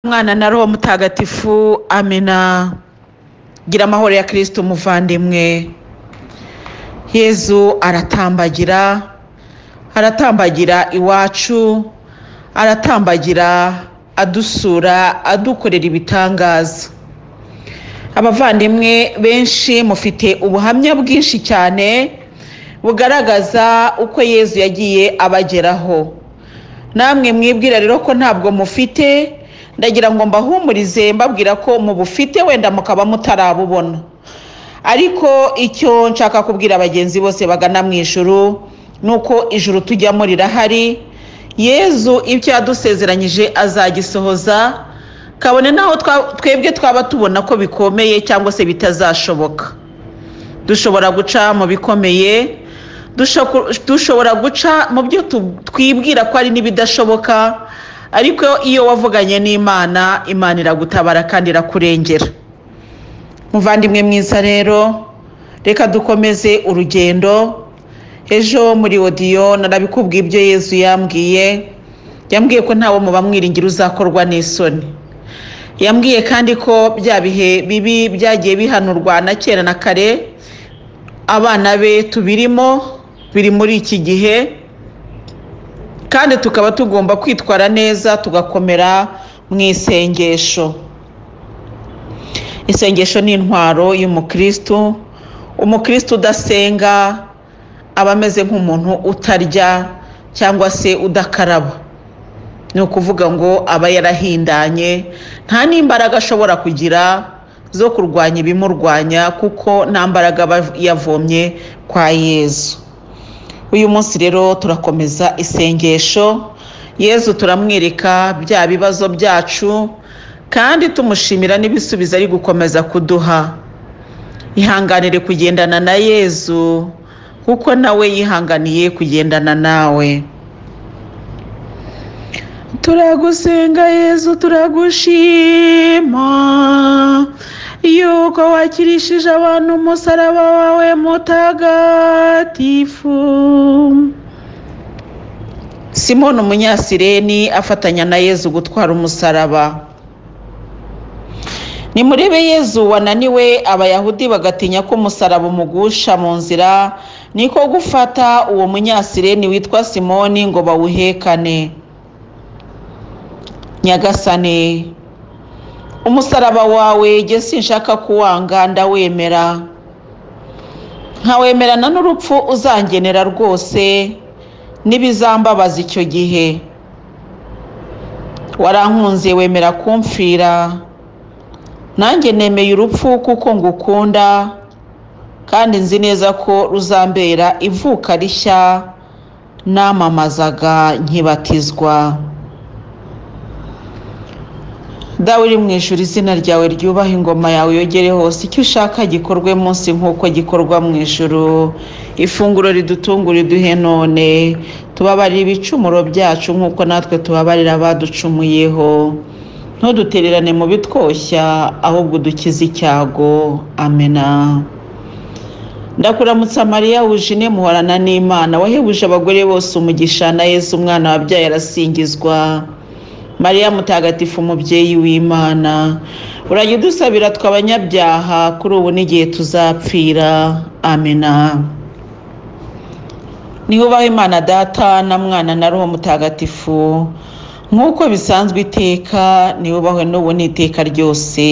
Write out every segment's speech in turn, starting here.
mwana na roho mutagatifu amena gira amahoro ya kirisito umuvandimwe yezu aratambagira aratambagira iwacu aratambagira adusura adukorera ibitangaza abavandimwe benshi mufite ubuhamya bwinshi cyane bugaragaza uko yezu yagiye abageraho namwe mwibwira rero ko ntabwo mufite ndagira ngo mbahumurize mbabwira ko mubufite wenda mukaba mutarabubona ariko icyo nshaka kubwira bagenzi bose bagana mu ijuru ni uko ijuru tujyamo rirahari yezu ibyo yadusezeranyije azagisohoza kabone n'aho twebwe twaba tubona ko bikomeye cyangwa se bitazashoboka dushobora guca mu bikomeye dushobora guca mu byo twibwira ko ari n'ibidashoboka ariko iyo wavuganye n'imana imana iragutabara kandi irakurengera muvandimwe mwiza rero reka dukomeze urugendo ejo muri odiyo narabikubwiye ibyo yezu yambwiye yambwiye ko ntawe mu bamwiringira uzakorwa n'isoni yambwiye kandi ko bya bihe bibi byagiye bihanurwa na kera na kare abana be tubirimo biri muri iki gihe kandi tukaba tugomba kwitwara neza tugakomera mu isengesho isengesho ni intwaro y'umukirisitu umukirisitu udasenga aba ameze nk'umuntu utarya cyangwa se udakaraba ni ukuvuga ngo aba yarahindanye nta n'imbaraga ashobora kugira zo kurwanya ibimurwanya kuko nta mbaraga aba yavomye kwa yezu uyu munsi rero turakomeza isengesho yezu turamwereka bya bibazo byacu kandi tumushimira n'ibisubizo ari gukomeza kuduha ihanganire kugendana na yezu kuko nawe yihanganiye kugendana nawe turagusenga yezu turagushima yuko wakirishije abantu umusaraba wawe mutagatifu simoni umunyasireni afatanya na yezu gutwara umusaraba nimurebe yezu wananiwe abayahudi bagatinya ko umusaraba umugusha mu nzira niko gufata uwo munyasireni witwa simoni ngo bawuhekane nyagasane umusaraba wawe jye sinshaka kuwanga ndawemera nkawemerana n'urupfu uzangenera rwose n'ibizambabaza icyo gihe warankunze wemera kumfira nanjye nemeye urupfu kuko ngukunda kandi nzi neza ko ruzambera ivuka rishya namamazaga nkibatizwa dawe uri mu ijuru izina ryawe ryubaha ingoma yawe yogere hose icyo ushaka gikorwe munsi nk'uko gikorwa mu ijuru ifunguro ridutungura iduhe none tubabarire ibicumuro byacu nk'uko natwe tubabarira abaducumuyeho ntudutererane mu bitwoshya ahubwo udukize icyago amena ndakuramutsa mariya wujine muhorana n'imana wahebuje abagore bose umugisha na yesu umwana wabyaye arasingizwa mariya mutagatifu umubyeyi w'imana urajya udusabira twe abanyabyaha kuri ubu n'igihe tuzapfira amena niho ubaho imana data na mwana na roho mutagatifu nk'uko bisanzwe iteka niho ubaho n'ubu n'iteka ryose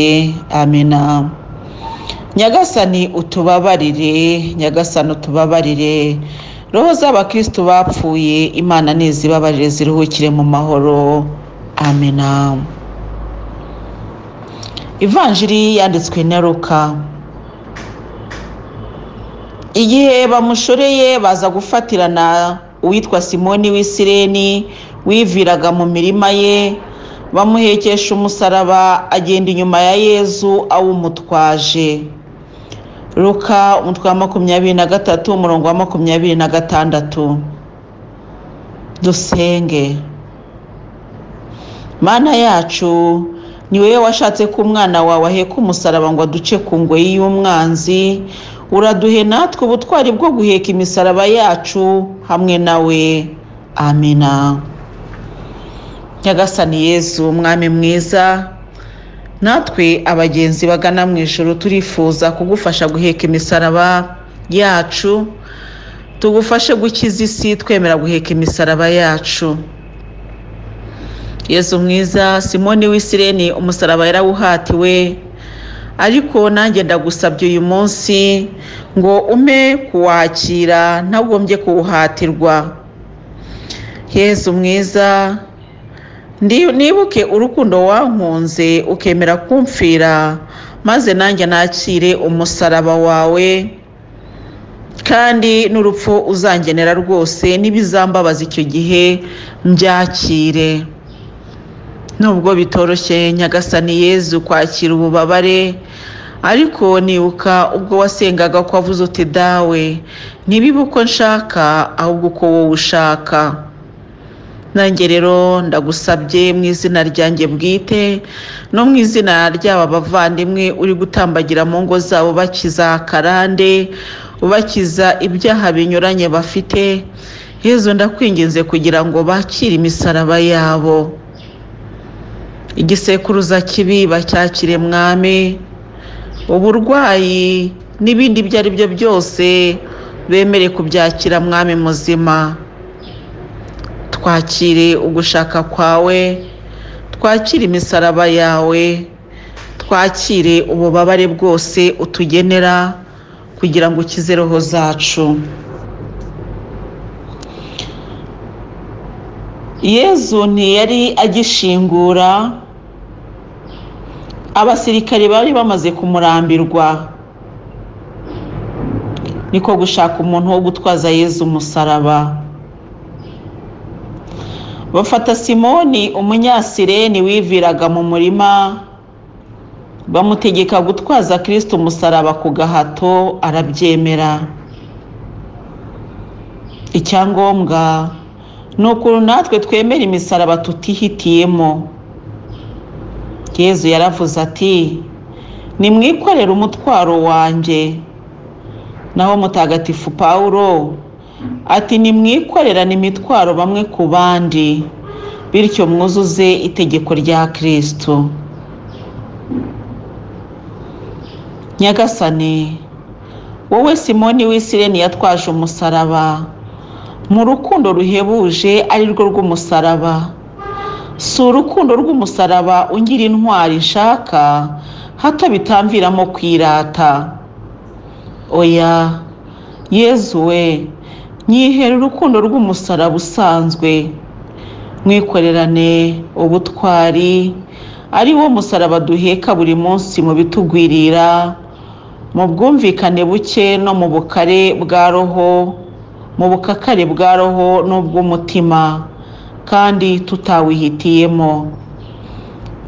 amena nyagasani utubabarire nyagasani utubabarire roho z'abakirisitu bapfuye imana ntizibabarire ziruhukire mu mahoro amena ivanjiri yanditswe na ruka igihe bamushoreye baza gufatirana uwitwa simoni w'isireni wiviraga mu mirima ye bamuhekesha umusaraba agenda inyuma ya yezu awumutwaje ruka umutwe wa makumyabiri na gatatu umurongo wa makumyabiri na gatandatu dusenge mana yacu ni wowe washatse ko umwana wawe aheka umusaraba ngo aduce ku ngoyi y'umwanzi uraduhe natwe ubutwari bwo guheka imisaraba yacu hamwe nawe amena nyagasani yezu umwami mwiza natwe abagenzi bagana mu ijoro turifuza kugufasha guheka imisaraba yacu tugufashe gukiza isi twemera guheka imisaraba yacu yezu mwiza simoni w'isireni umusaraba yarawuhatiwe ariko nanjye ndagusabye uyu munsi ngo ume kuwakira ntagombye kuwuhatirwa yezu mwiza ndi- nibuke urukundo wankunze ukemera kumfira maze nanjye nakire umusaraba wawe kandi n'urupfu uzangenera rwose n'ibizambabaza icyo gihe mbyakire nubwo bitoroshye nyagasani yezu kwakira ububabare ariko nibuka ubwo wasengaga ko wavuze uti dawe ntibibe uko nshaka ahubwo uko wowe ushaka nanjye rero ndagusabye mu izina ryanjye bwite no mu izina ry'aba bavandimwe uri gutambagira mu ngo zabo bakiza karande ubakiza ibyaha binyuranye bafite yezu ndakwinginze kugira ngo bakire imisaraba yabo igisekuruza kibi bacyakire mwami uburwayi n'ibindi ibyo ari byo byose bemere kubyakira mwami muzima twakire ugushaka kwawe twakire imisaraba yawe twakire ububabare bwose utugenera kugira ngo ukize roho zacu yezu ntiyari agishingura abasirikare bari bamaze kumurambirwa niko gushaka umuntu wo gutwaza yezu umusaraba bafata simoni umunyasireni wiviraga mu murima bamutegeka gutwaza kirisito umusaraba ku gahato arabyemera icyangombwa ni ukuntu natwe twemera imisaraba tutihitiyemo yezu yaravuze ati nimwikorere umutwaro wanjye naho mutagatifu pawulo ati nimwikorerane imitwaro bamwe ku bandi bityo mwuzuze itegeko rya kirisito nyagasani wowe simoni w'isireni yatwaje umusaraba mu rukundo ruhebuje ari rwo rw'umusaraba si urukundo rw'umusaraba ungira intwari nshaka hato bitamviramo kwirata oya yezu we nyihera urukundo rw'umusaraba usanzwe mwikorerane ubutwari ari wo musaraba duheka buri munsi mu bitugwirira mu bwumvikane buke no mu bukare bwa roho mu bukakare bwa roho n'ubw'umutima kandi tutawihitiyemo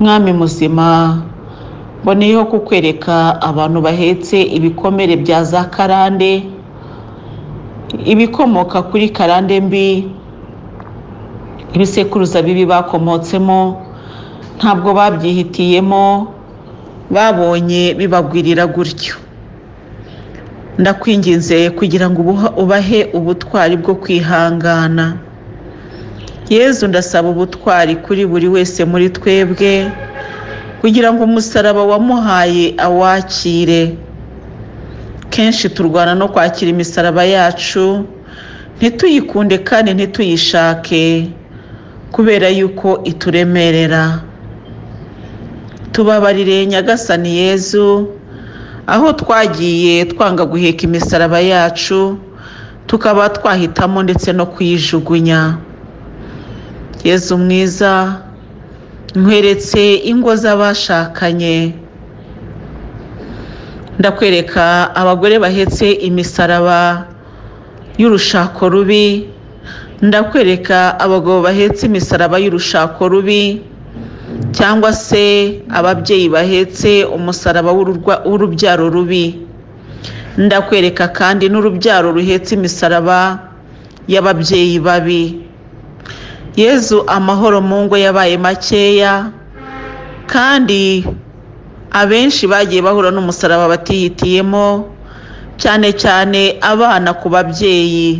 mwami muzima mboneyeho kukwereka abantu bahetse ibikomere bya za karande ibikomoka kuri karande mbi ibisekuruza bibi bakomotsemo ntabwo babyihitiyemo babonye bibagwirira gutyo ndakwinginze kugira ngo ubuha- ubahe ubutwari bwo kwihangana yezu ndasaba ubutwari kuri buri wese muri twebwe kugira ngo umusaraba wamuhaye awakire kenshi turwana no kwakira imisaraba yacu ntituyikunde kandi ntituyishake kubera yuko ituremerera tubabarire nyagasani yezu aho twagiye twanga guheka imisaraba yacu tukaba twahitamo ndetse no kuyijugunya yezu mwiza nkweretse ingo z'abashakanye ndakwereka abagore bahetse imisaraba y'urushako rubi ndakwereka abagabo bahetse imisaraba y'urushako rubi cyangwa se ababyeyi bahetse umusaraba w'ururwa- w'urubyaro rubi ndakwereka kandi n'urubyaro ruhetse imisaraba y'ababyeyi babi yezu amahoro mu ngo yabaye makeya kandi abenshi bagiye bahura n'umusaraba batihitiyemo cyane cyane abana ku babyeyi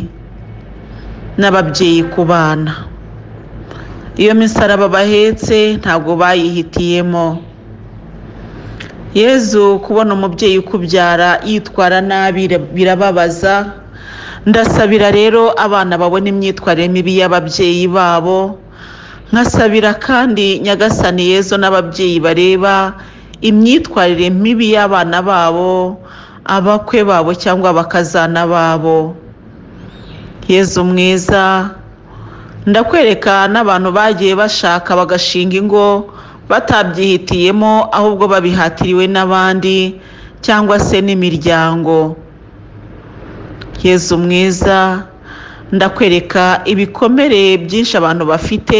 n'ababyeyi ku bana iyo misaraba bahetse ntabwo bayihitiyemo yezu kubona umubyeyi ukubyara yitwara nabi birababaza ndasabira rero abana babona imyitwarire mibi y'ababyeyi babo nkasabira kandi nyagasani yezu n'ababyeyi bareba imyitwarire mibi y'abana babo abakwe babo cyangwa abakazana babo yezu mwiza ndakwereka n'abantu bagiye bashaka bagashinga ingo batabyihitiyemo ahubwo babihatiriwe n'abandi cyangwa se n'imiryango yezu mwiza ndakwereka ibikomere byinshi abantu bafite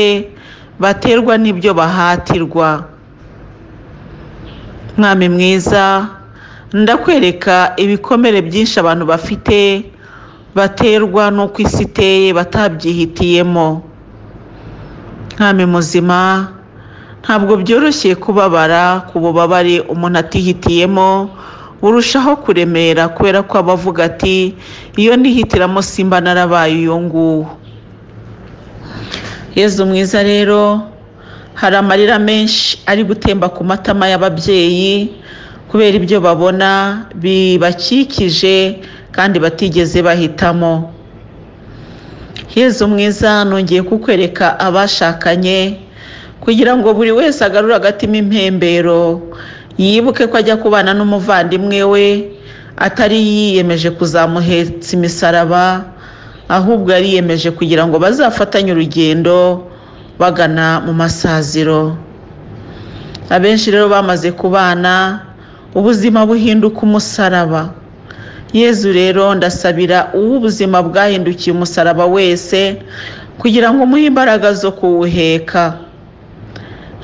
baterwa n'ibyo bahatirwa mwami mwiza ndakwereka ibikomere byinshi abantu bafite baterwa n'uko isi iteye batabyihitiyemo mwami muzima ntabwo byoroshye kubabara ku bubabare umuntu atihitiyemo burushaho kuremera kubera ko aba avuga ati iyo nihitiramo simba narabaye uyu nguwo yezu mwiza rero hari amarira menshi ari gutemba ku matama y'ababyeyi kubera ibyo babona bibakikije kandi batigeze bahitamo yezu mwiza nongeye kukwereka abashakanye kugira ngo buri wese agarure agatima impembero yibuke ko ajya kubana n'umuvandimwe we atari yiyemeje kuzamuhetsa imisaraba ahubwo yariyemeje kugira ngo bazafatanye urugendo bagana mu masaziro abenshi rero bamaze kubana ubuzima buhinduka umusaraba yezu rero ndasabira uwo ubuzima bwahindukiye umusaraba wese kugira ngo umuhe imbaraga zo kuwuheka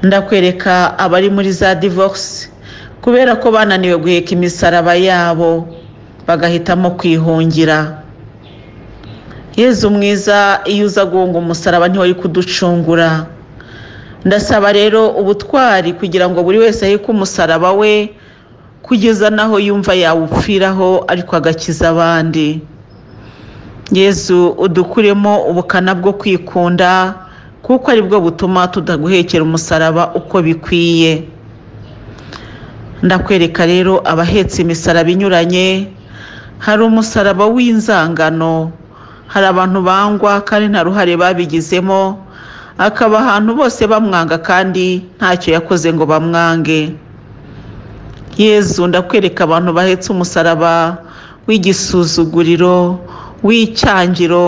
ndakwereka abari muri za divorce kubera ko bananiwe guheka imisaraba yabo bagahitamo kwihungira yezu mwiza iyo uza guhunga umusaraba ntiwari kuducungura ndasaba rero ubutwari kugira ngo buri wese ahike umusaraba we kugeza n'aho yumva yawupfiraho ariko agakiza abandi yezu udukuremo ubukana bwo kwikunda kuko aribwo butuma tudaguhekera umusaraba uko bikwiye ndakwereka rero abahetse imisaraba inyuranye hari umusaraba w'inzangano hari abantu bangwa kandi nta ruhare babigizemo akaba ahantu bose bamwanga kandi ntacyo yakoze ngo bamwange yezu ndakwereka abantu bahetse umusaraba w'igisuzuguriro w'icyangiro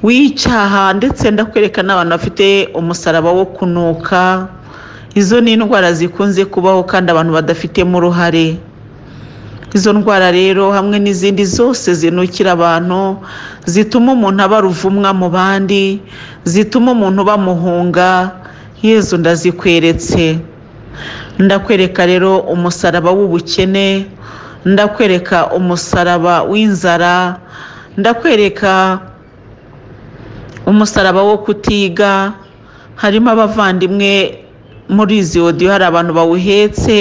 w'icyaha ndetse ndakwereka n'abantu bafite umusaraba wo kunuka izo ni indwara zikunze kubaho kandi abantu badafitemo uruhare izo ndwara rero hamwe n'izindi zose zinukira abantu zituma umuntu aba ruvumwa mu bandi zituma umuntu bamuhunga yezu ndazikweretse ndakwereka rero umusaraba w'ubukene ndakwereka umusaraba w'inzara ndakwereka umusaraba wo kutiga harimo abavandimwe muri izi odiyo hari abantu bawuhetse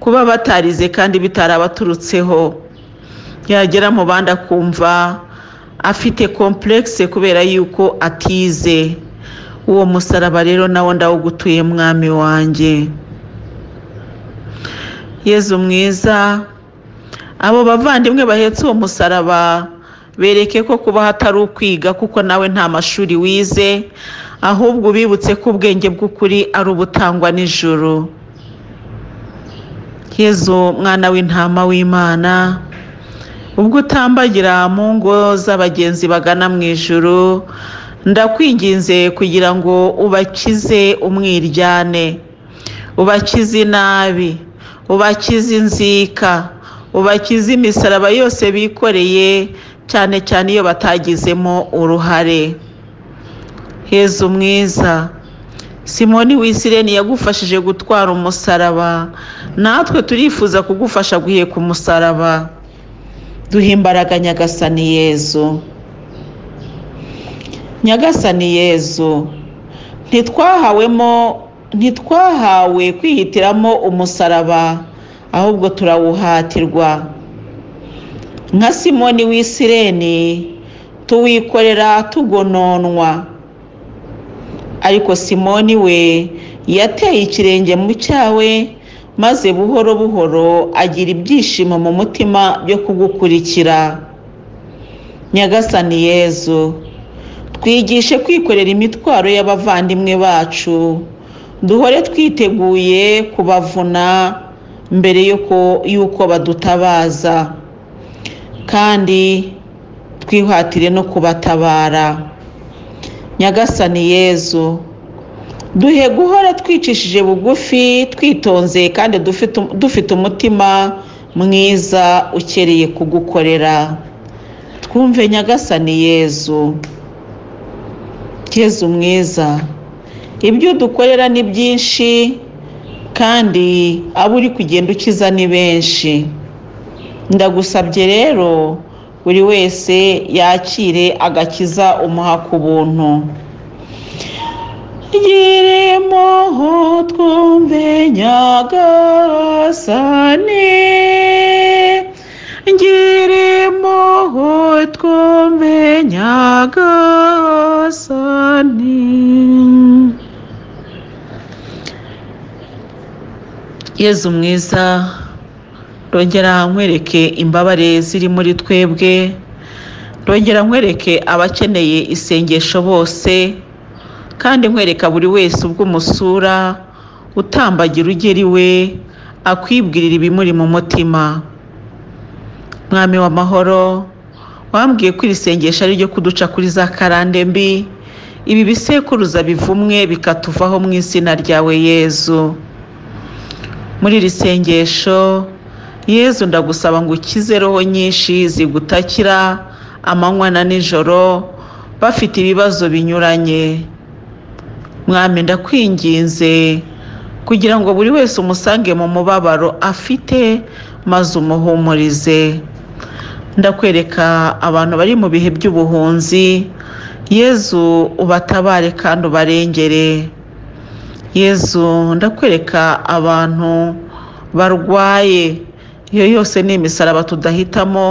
kuba batarize kandi bitarabaturutseho yagera mu bandi akumva afite kompuregise kubera yuko atize uwo musaraba rero nawo ndawugutuye mwami wanjye yezu mwiza abo bavandimwe bahetse uwo musaraba bereke ko kuba hatari ukwiga kuko nawe nta mashuri wize ahubwo ubibutse ko ubwenge bw'ukuri ari ubutangwa n'ijoro yezu mwana w'intama w'imana ubwo utambagira mu ngo z'abagenzi bagana mu ijoro ndakwinginze kugira ngo ubakize umwiryane ubakize inabi ubakize inzika ubakize imisaraba yose bikoreye cyane cyane iyo batagizemo uruhare hezu mwiza simoni wisireni yagufashije gutwara umusaraba natwe turifuza kugufasha guheka umusaraba duhe imbaraga nyagasani yezu nyagasani yezu ntitwahawemo ntitwahawe kwihitiramo umusaraba ahubwo turawuhatirwa nka simoni w'isireni tuwikorera tugononwa ariko simoni we yateye ikirenge mu cyawe maze buhoro buhoro agira ibyishimo mu mutima byo kugukurikira nyagasani yezu twigishe kwikorera imitwaro y'abavandimwe bacu duhore twiteguye kubavuna mbere yuko yuko badutabaza kandi twihatire no kubatabara nyagasani yezu duhe guhora twicishije bugufi twitonze kandi dufite dufite umutima mwiza ukereye kugukorera twumve nyagasani yezu yezu mwiza ibyo dukorera ni byinshi kandi abo uri kugenda ukiza ni benshi ndagusabye rero buri wese yakire agakiza umuha ku buntu giremo twumve nyagasane giremo twumve nyagasane yezu mwiza rongera nkwereke imbabare ziri muri twebwe rongera nkwereke abakeneye isengesho bose kandi nkwereka buri wese ubw'umusura utambagira ugera iwe akwibwirira ibimuri mu mutima mwami w'amahoro wambwiye ko iri sengesho ari ryo kuduca kuri za karande mbi ibi bisekuruza bivumwe bikatuvaho mu izina ryawe yezu muri iri sengesho yezu ndagusaba ngo ukize roho nyinshi zigutakira amanywa na nijoro bafite ibibazo binyuranye mwami ndakwinginze kugira ngo buri wese umusange mu mubabaro afite maze umuhumurize ndakwereka abantu bari mu bihe by'ubuhunzi yezu ubatabare kandi ubarengere yezu ndakwereka abantu barwaye iyo yose ni imisaraba tudahitamo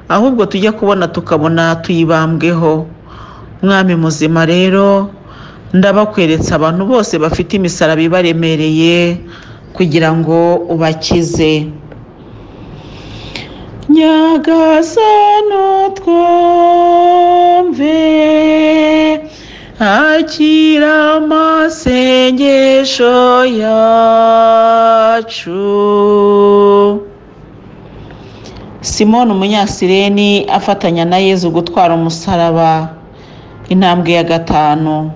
ahubwo tujya kubona tukabona tuyibambweho mwami muzima rero ndabakweretse abantu bose bafite imisaraba ibaremereye kugira ngo ubakize nyagasano twumve akira amasengesho yacu simoni umunyasireni afatanya na yezu gutwara umusaraba intambwe ya gatanu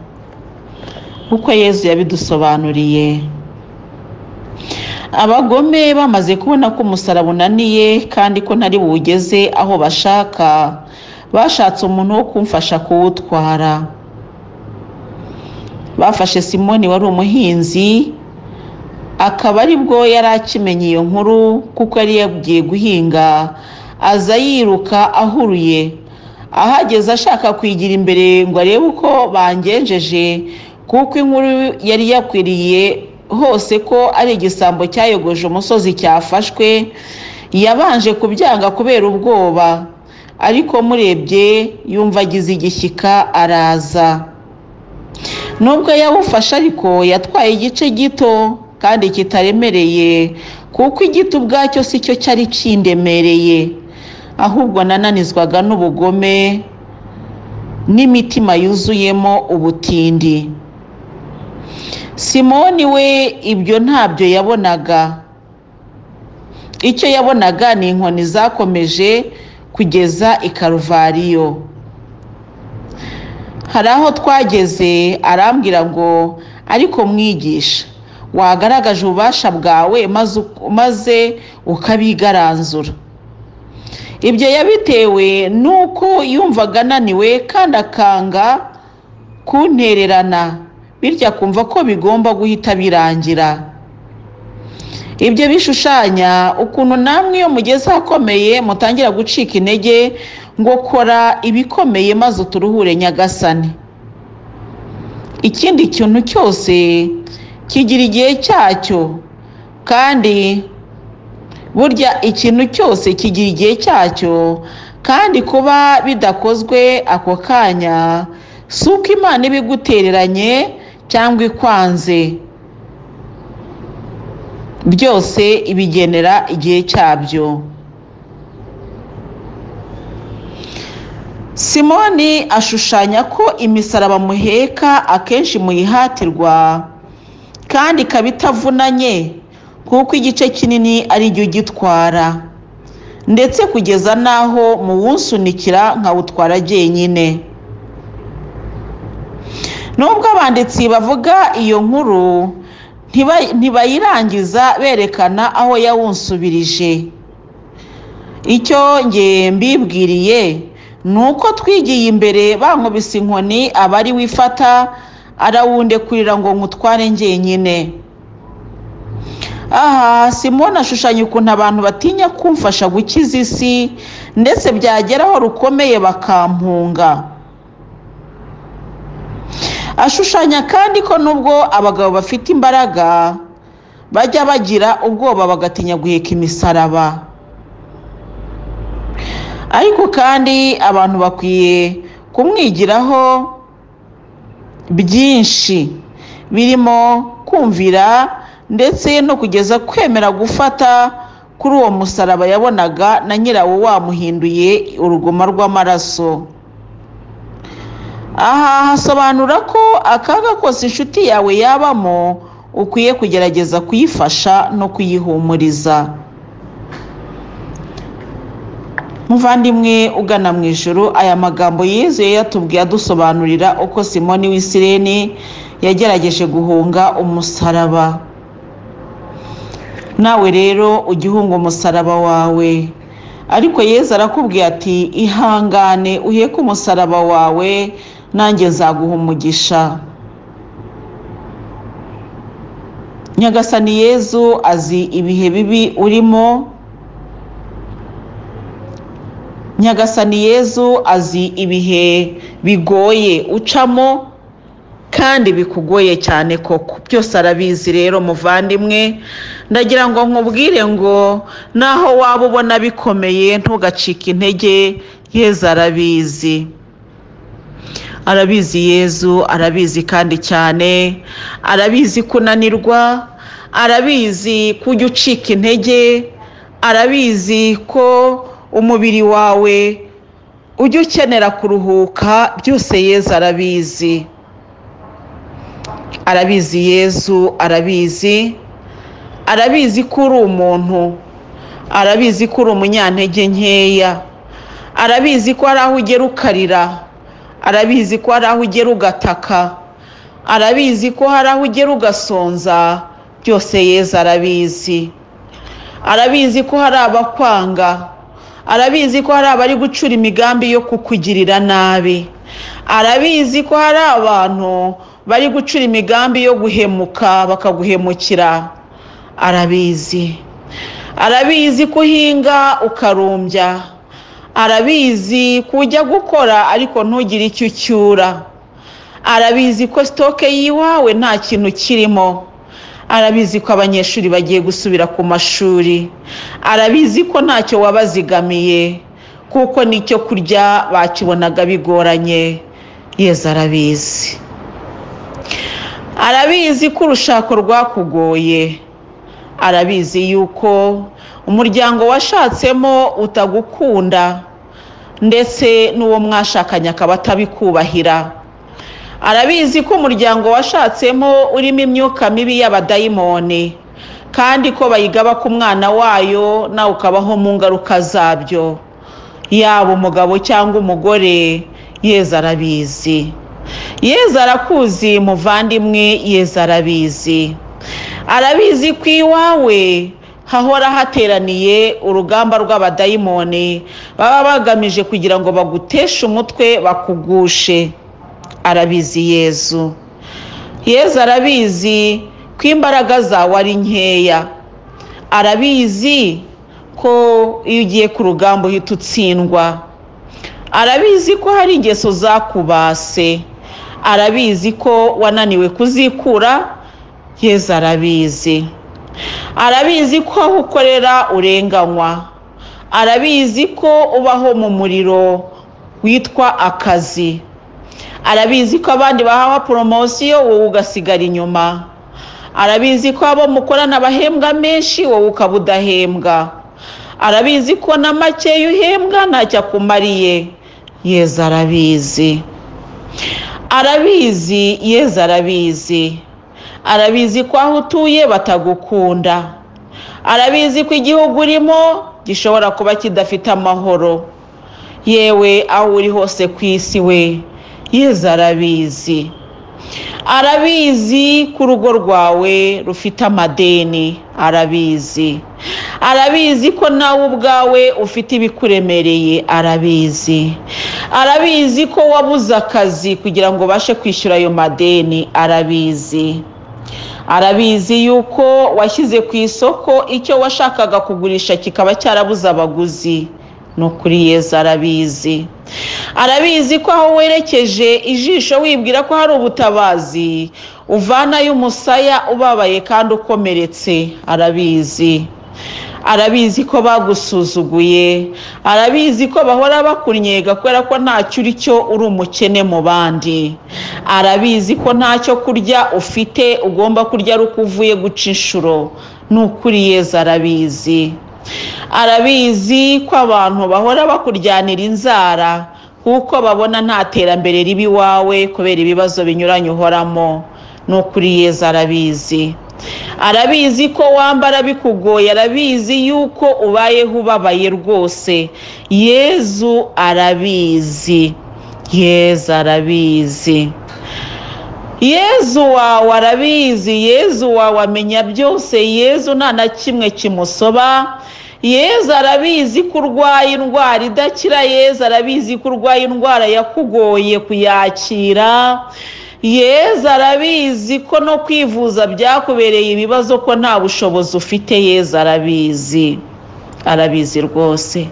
uko yezu yabidusobanuriye abagome bamaze kubona ko umusaraba unaniye kandi ko ntari buwugeze aho bashaka bashatse umuntu wo kumfasha kuwutwara bafashe simoni wari umuhinzi akaba ari bwo yari akimenye iyo nkuru kuko yari yagiye guhinga aza yiruka ahuruye ahageze ashaka kwigira imbere ngo arebe uko bangenjeje kuko inkuru yari yakwiriye hose ko ari igisambo cyayogoje umusozi cyafashwe yabanje kubyanga kubera ubwoba ariko murebye yumva agize igishyika araza nubwo yawufashe ariko yatwaye igice gito kandi kitaremereye kuko igiti ubwacyo si cyo cyari kindemereye ahubwo nananizwaga n'ubugome n'imitima yuzuyemo ubutindi simoni we ibyo ntabyo yabonaga icyo yabonaga ni inkoni zakomeje kugeza i karuvariyo hari aho twageze arambwira ngo ariko mwigisha wagaragaje ububasha bwawe maze ukabigaranzura ibyo yabitewe n'uko yumvaga ananiwe kandi akanga kuntererana bityo akumva ko bigomba guhita birangira ibyo bishushanya ukuntu namwe iyo mugeze ahakomeye mutangira gucika intege ngo kora ibikomeye maze uturuhure nyagasani ikindi kintu cyose kigira igihe cyacyo kandi burya ikintu cyose kigira igihe cyacyo kandi kuba bidakozwe ako kanya si uko imana iba igutereranye cyangwa ikwanze byose ibigenera igihe cyabyo simoni ashushanya ko imisaraba muheka akenshi muyihatirwa kandi ikaba itavunanye kuko igice kinini ari cyo ugitwara ndetse kugeza n'aho muwusunikira nkawutwara jyenyine nubwo abanditsi bavuga iyo nkuru ntibayirangiza berekana aho yawunsubirije icyo nge mbibwiriye ni uko twigiye imbere bankubise inkoni abari wifata arawundekurira ngo nkutware njyenyine aha simoni ashushanya ukuntu abantu batinya kumfasha gukiza isi ndetse byagera aho rukomeye bakampunga ashushanya kandi ko nubwo abagabo bafite imbaraga bajya bagira ubwoba bagatinya guheka imisaraba ariko kandi abantu bakwiye kumwigiraho byinshi birimo kumvira ndetse no kugeza kwemera gufata kuri uwo musaraba yabonaga na nyirawo wamuhinduye urugoma rw'amaraso aha hasobanura ko akaga kose inshuti yawe yabamo ukwiye kugerageza kuyifasha no kuyihumuriza muvandimwe ugana mu ijoro aya magambo yizewe yatubwiye adusobanurira uko simoni w'isireni yagerageje guhunga umusaraba nawe rero ujye uhunga umusaraba wawe ariko yezu arakubwiye ati ihangane uheke umusaraba wawe nanjye nzaguha umugisha nyagasani yezu azi ibihe bibi urimo nyagasani yezu azi ibihe bigoye ucamo kandi bikugoye cyane koko byose arabizi rero muvandimwe ndagira ngo nkubwire ngo naho waba ubona bikomeye ntugacike intege yezu arabizi arabizi yezu arabizi kandi cyane arabizi kunanirwa arabizi kujya ucika intege arabizi ko umubiri wawe ujya ukenera kuruhuka byose yezu arabizi arabizi yezu arabizi arabizi ko uri umuntu arabizi ko uri umunyantege nkeya arabizi ko hari aho ugera ukarira arabizi ko hari aho ugera ugataka arabizi ko hari aho ugera ugasonza byose yezu arabizi arabizi ko hari abakwanga arabizi ko hari abari gucura imigambi yo kukugirira nabi arabizi ko hari abantu bari gucura imigambi yo guhemuka bakaguhemukira arabizi arabizi ko uhinga ukarumbya arabizi ko ujya gukora ariko ntugire icyo ucyura arabizi ko sitoke y'iwawe nta kintu kirimo arabizi ko abanyeshuri bagiye gusubira ku mashuri arabizi ko ntacyo wabazigamiye kuko n'icyo kurya bakibonaga bigoranye yeza arabizi arabizi ko urushako rwakugoye arabizi yuko umuryango washatsemo utagukunda ndetse n'uwo mwashakanye akaba atabikubahira arabizi ko umuryango washatsemo urimo imyuka mibi y'abadayimoni kandi ko bayigaba ku mwana wayo nawe ukabaho mu ngaruka zabyo yaba umugabo cyangwa umugore yeza arabizi yeza arakuzi muvandimwe yeza arabizi arabizi ko iwawe hahora hateraniye urugamba rw'abadayimoni baba bagamije kugira ngo baguteshe umutwe bakugushe arabizi yezu yeza arabizi ko imbaraga zawe ari nkeya arabizi ko iyo ugiye ku rugamba uhita utsindwa arabizi ko hari ingeso zakubase arabizi ko wananiwe kuzikura yeza arabizi arabizi ko aho ukorera urenganywa arabizi ko ubaho mu muriro witwa akazi arabizi ko abandi bahawe poromosiyo wowe ugasigara inyuma arabizi ko abo mukorana bahembwa menshi wowe ukaba udahembwa arabizi ko na makeya uhembwa ntacyo akumariye yeza arabizi arabizi yeza arabizi arabizi ko aho utuye batagukunda arabizi ko igihugu urimo gishobora kuba kidafite amahoro yewe aho uri hose ku isi we yeza arabizi arabizi ko urugo rwawe rufite amadeni arabizi arabizi ko nawe ubwawe ufite ibikuremereye arabizi arabizi ko wabuze akazi kugira ngo ubashe kwishyura ayo madeni arabizi arabizi yuko washyize ku isoko icyo washakaga kugurisha kikaba cyarabuze abaguzi ni ukuri yeza arabizi arabizi ko aho werekeje ijisho wibwira ko hari ubutabazi uvanayo umusaya ubabaye kandi ukomeretse arabizi arabizi ko bagusuzuguye arabizi ko bahora bakunyega kubera ko ntacyo uri cyo uri umukene mu bandi arabizi ko ntacyo kurya ufite ugomba kurya ari uko uvuye guca inshuro ni ukuri yeza arabizi arabizi ko abantu bahora bakuryanira inzara kuko babona nta terambere ribi iwawe kubera ibibazo binyuranye uhoramo ni ukuri yeza arabizi arabizi ko wambara bikugoye arabizi yuko ubayeho ubabaye rwose yezu arabizi yeza arabizi yezu wawe arabizi yezu wawe amenya byose yezu nta na kimwe kimusoba yezu arabizi ko urwaye indwara idakira yezu arabizi ko urwaye indwara yakugoye kuyakira yezu arabizi ko no kwivuza byakubereye ibibazo ko nta bushobozi ufite yezu arabizi arabizi rwose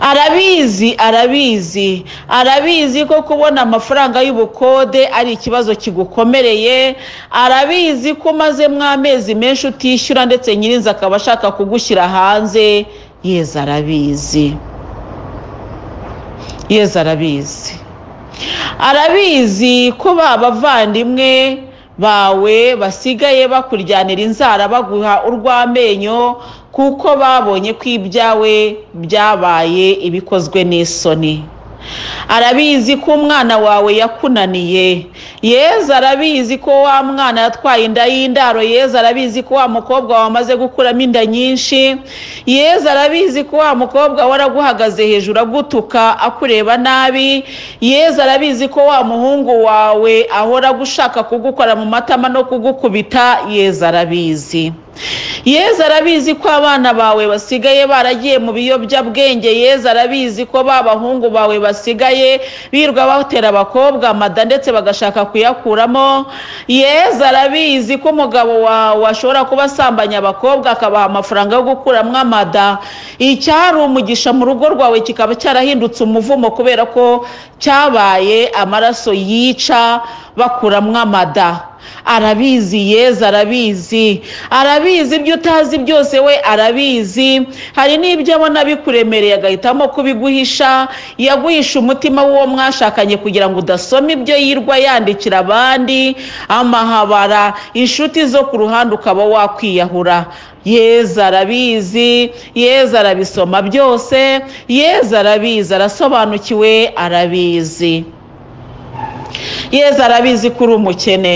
arabizi arabizi arabizi ko kubona amafaranga y'ubukode ari ikibazo kigukomereye arabizi ko umazemo amezi menshi utishyura ndetse nyirinzi akaba ashaka kugushyira hanze yeza arabizi yeza arabizi arabizi ko babavandimwe bawe basigaye bakuryanira inzara baguha urw'amenyo kuko babonye ko ibyawe byabaye ibikozwe n'isoni arabizi ko umwana wawe yakunaniye yeza arabizi ko wa mwana yatwaye inda y'indaro yeza arabizi ko wa mukobwa wamaze gukuramo inda nyinshi yeza arabizi ko wa mukobwa waraguhagaze hejuru agutuka akureba nabi yeza arabizi ko wa muhungu wawe ahora agushaka kugukora mu matama no kugukubita yeza arabizi yeza arabizi ko abana bawe basigaye baragiye mu biyobyabwenge yeza arabizi ko ba bahungu bawe basigaye birirwa batera abakobwa amada ndetse bagashaka kuyakuramo yeza arabizi ko umugabo wawe ashobora kuba asambanya abakobwa akabaha amafaranga yo gukuramo amada icyari umugisha mu rugo rwawe kikaba cyarahindutse umuvumo kubera ko cyabaye amaraso yica bakuramo amada arabizi yeza arabizi arabizi ibyo utazi byose we arabizi hari n'ibyo abona bikuremereye agahitamo kubiguhisha yaguhisha umutima w'uwo mwashakanye kugira ngo udasoma ibyo yirwa yandikira abandi amahabara inshuti zo ku ruhande ukaba wakwiyahura yeza arabizi yeza arabisoma byose yeza arabizi arasobanukiwe arabizi yeza arabizi ko uri umukene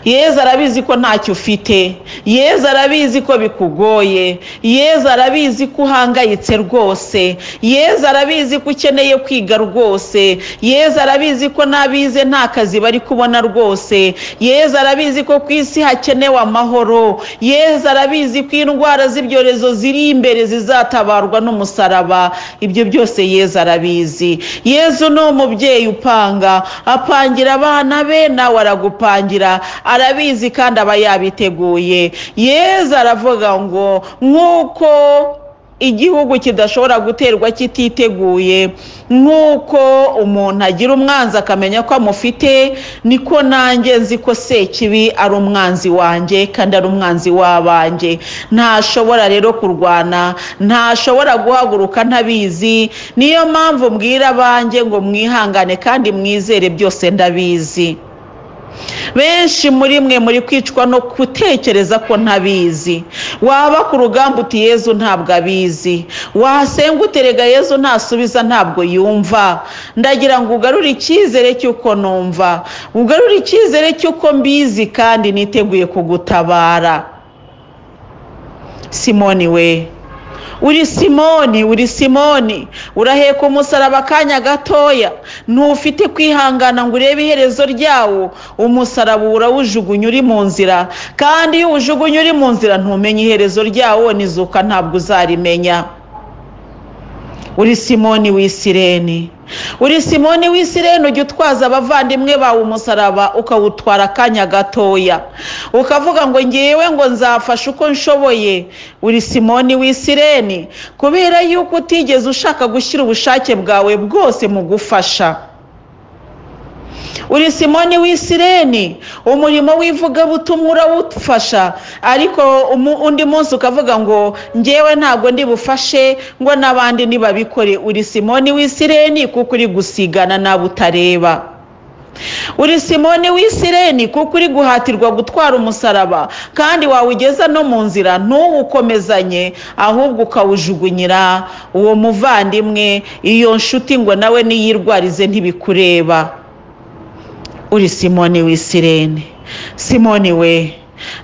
yeza arabizi ko ntacyo ufite yeza arabizi ko bikugoye yeza arabizi ko uhangayitse rwose yeza arabizi ko ukeneye kwiga rwose yeza arabizi ko n'abize nta kazi bari kubona rwose yeza arabizi ko ku isi hakenewe amahoro yeza arabizi ko indwara z'ibyorezo ziri imbere zizatabarwa n'umusaraba ibyo byose yeza arabizi yezu ni umubyeyi upanga apangira abana be nawe aragupangira arabizi kandi aba yabiteguye yeza aravuga ngo nk'uko igihugu kidashobora guterwa kititeguye nk'uko umuntu agira umwanzi akamenya ko amufite niko nanjye nzi ko sekibi ari umwanzi wanjye kandi ari umwanzi w'abanjye ntashobora rero kurwana ntashobora guhaguruka ntabizi niyo mpamvu mbwira abanjye ngo mwihangane kandi mwizere byose ndabizi benshi muri mwe muri kwicwa no gutekereza ko ntabizi waba ku rugamba uti yezu ntabwo abizi wasenga uterega yezu ntasubiza ntabwo yumva ndagira ngo ugarure icyizere cy'uko numva ugarure icyizere cy'uko mbizi kandi niteguye kugutabara simoni we uri simoni uri simoni uraheka umusaraba akanya gatoya ntufite kwihangana ngo urebe iherezo ryawo umusaraba urawujugunya uri mu nzira kandi iyo uwujugunya uri mu nzira ntumenye iherezo ryawo nizuka ntabwo uzarimenya uri simoni w'isireni uri simoni w'isireni ujya utwaza abavandimwe bawe umusaraba ukawutwara akanya gatoya ukavuga ngo ngewe ngo nzafashe uko nshoboye uri simoni w'isireni kubera yuko utigeze ushaka gushyira ubushake bwawe bwose mu gufasha uri simoni w'isireni umurimo w'ivugabutumwa urawufasha ariko undi munsi ukavuga ngo ngewe ntabwo ndi bufashe ngo n'abandi ntibabikore uri simoni w'isireni kuko uri gusigana nawe utareba uri simoni w'isireni kuko uri guhatirwa gutwara umusaraba kandi wawugeza no mu nzira ntuwukomezanye ahubwo ukawujugunyira uwo muvandimwe iyo nshuti ngo nawe niyirwarize ntibikureba uri simoni w'isirene simoni we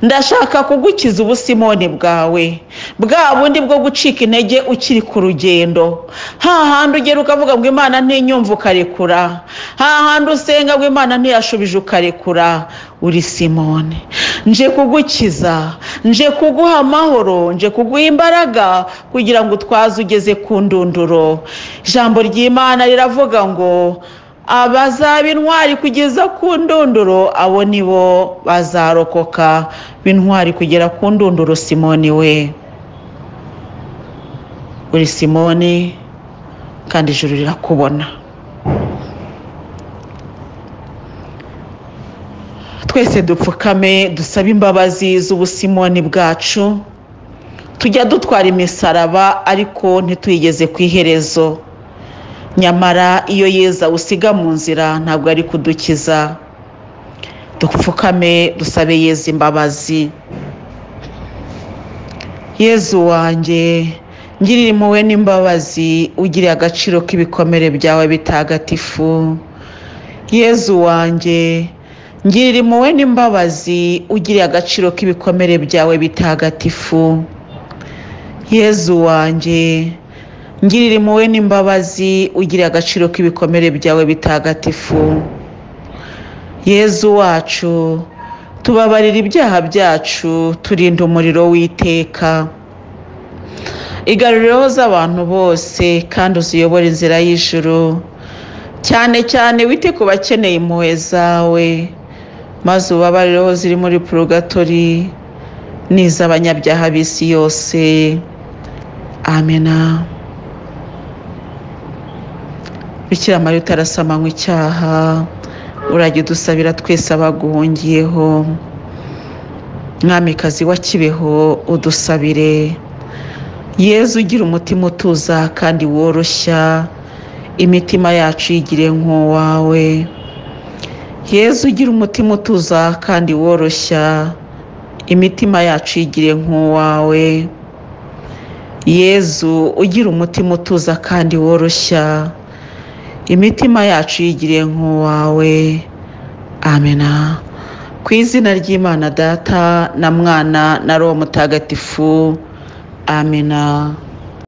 ndashaka kugukiza ubusimoni bwawe bwa bundi bwo gucika intege ukiri ku rugendo hahandi ugera ukavuga ngo imana ntinyumve ukarekura hahandi usenga ngo imana ntiyashubije ukarekura uri simoni nje kugukiza nje kuguha amahoro nje kuguha imbaraga kugira ngo utwaze ugeze ku ndunduro ijambo ry'imana riravuga ngo abazaba intwari kugeza ku ndunduro abo ni bo bazarokoka b'intwari kugera ku ndunduro simoni we uri simoni kandi ijuru rirakubona twese dupfukame dusabe imbabazi z'ubusimoni bwacu tujya dutwara imisaraba ariko ntituyigeze ku iherezo nyamara iyo yeza usiga mu nzira ntabwo ari kudukiza dupfukame dusabe yeza imbabazi yezu wanjye ngirira impuhwe n'imbabazi ugiriye agaciro k'ibikomere byawe bitagatifu yezu wanjye ngirira impuhwe n'imbabazi ugiriye agaciro k'ibikomere byawe bitagatifu yezu wanjye ngirira impuhwe n'imbabazi ugira agaciro k'ibikomere byawe bitagatifu yezu wacu tubabarira ibyaha byacu turinda umuriro w'iteka igarurireho z'abantu bose kandi uziyobore inzira y'ijuru cyane cyane wite ku bakeneye impuhwe zawe maze ubabarireho ziri muri purugatori n'iz'abanyabyaha b'isi yose amena bikira mariya utarasamanywa icyaha urajya udusabira twese abaguhungiyeho mwamikazi wa kibeho udusabire yezu ugira umutima utuza kandi woroshya imitima yacu yigire nk'uwawe yezu ugira umutima utuza kandi woroshya imitima yacu yigire nk'uwawe yezu ugira umutima utuza kandi woroshya imitima yacu yigiriye nk'uwawe amena ku izina ry'imana data na mwana na roho mutagatifu amena